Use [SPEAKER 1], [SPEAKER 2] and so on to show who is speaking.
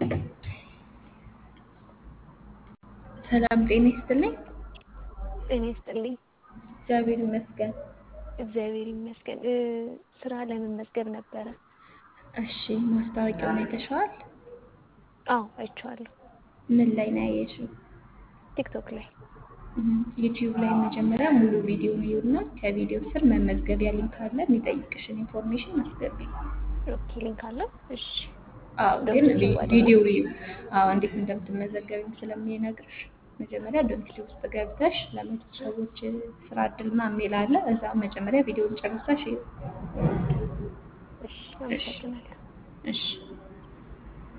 [SPEAKER 1] ሰላም ጤና ይስጥልኝ።
[SPEAKER 2] ጤና ይስጥልኝ።
[SPEAKER 1] እግዚአብሔር ይመስገን።
[SPEAKER 2] እግዚአብሔር ይመስገን። እ ስራ ለመመዝገብ ነበረ።
[SPEAKER 1] እሺ ማስታወቂያውን አይተሽዋል?
[SPEAKER 2] አዎ አይቼዋለሁ።
[SPEAKER 1] ምን ላይ ነው ያየሽው?
[SPEAKER 2] ቲክቶክ ላይ
[SPEAKER 1] እም፣ ዩቲዩብ ላይ መጀመሪያ ሙሉ ቪዲዮ ይዩና ከቪዲዮ ስር መመዝገቢያ ሊንክ አለ። የሚጠይቅሽን ኢንፎርሜሽን አስገቢ።
[SPEAKER 2] ኦኬ ሊንክ አለው። እሺ
[SPEAKER 1] አዎ ግን
[SPEAKER 2] ዶንት
[SPEAKER 1] ቪ-
[SPEAKER 2] ዩቲዩብ አይደለም?
[SPEAKER 1] ቪዲዮ እዩ። አዎ እንዴት እንደምትመዘገቢም ስለሚነግርሽ መጀመሪያ ዶንኪ ውስጥ ገብተሽ ለመቶ ሰዎች ስራ እድል ምናምን የሚል አለ። እዛ መጀመሪያ ቪዲዮን ጨርሰሽ እዩ።
[SPEAKER 2] እሺ
[SPEAKER 1] እሺ
[SPEAKER 2] አመሰግናለሁ።
[SPEAKER 1] እሺ